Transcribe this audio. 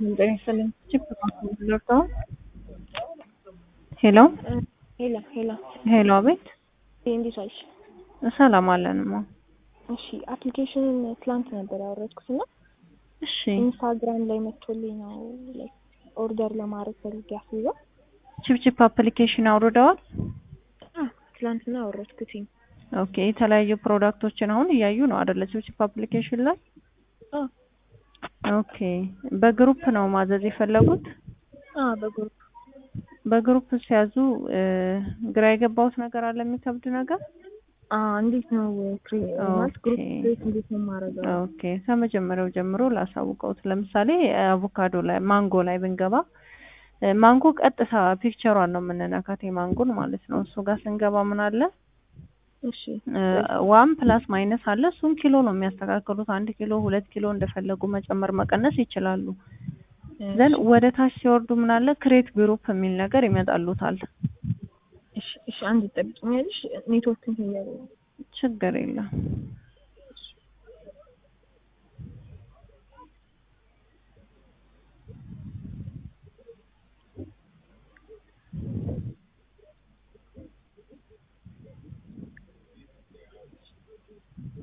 ጤና ይስጥልኝ። ቺፕ ዶክተር ሄሎ ሄላ ሄላ ሄሎ፣ አቤት። እንዴት ዋልሽ? ሰላም አለንማ። እሺ አፕሊኬሽንን ትላንት ነበር ያወረድኩት እና እሺ ኢንስታግራም ላይ መጥቶልኝ ነው ላይክ ኦርደር ለማድረግ ፈልጌ አስይዘው ቺፕ ቺፕ አፕሊኬሽን አውርደዋል። ትላንትና አወረድኩትኝ። ኦኬ የተለያዩ ፕሮዳክቶችን አሁን እያዩ ነው አይደለ? ቺፕ ቺፕ አፕሊኬሽን ላይ አዎ ኦኬ። በግሩፕ ነው ማዘዝ የፈለጉት? አዎ በግሩፕ በግሩፕ ሲያዙ እ ግራ የገባውት ነገር አለ የሚከብድ ነገር? አዎ እንዴት ነው ክሬ ማለት ግሩፕ ኦኬ። ክሬት እንዴት ነው የማደርገው? ኦኬ ከመጀመሪያው ጀምሮ ላሳውቀውት። ለምሳሌ አቮካዶ ላይ ማንጎ ላይ ብንገባ እ ማንጎ ቀጥታ ፒክቸሯን ነው የምንነካት የማንጎን ማለት ነው። እሱ ጋር ስንገባ ምን አለ እሺ ዋን ፕላስ ማይነስ አለ። እሱን ኪሎ ነው የሚያስተካክሉት። አንድ ኪሎ ሁለት ኪሎ እንደፈለጉ መጨመር መቀነስ ይችላሉ። ዘን ወደ ታች ሲወርዱ ምን አለ ክሬት ግሩፕ የሚል ነገር ይመጣሉታል። እሺ እሺ አንድ ጠብቂኛለሽ ኔትወርክ እንትን እያለ ነው። ችግር የለም።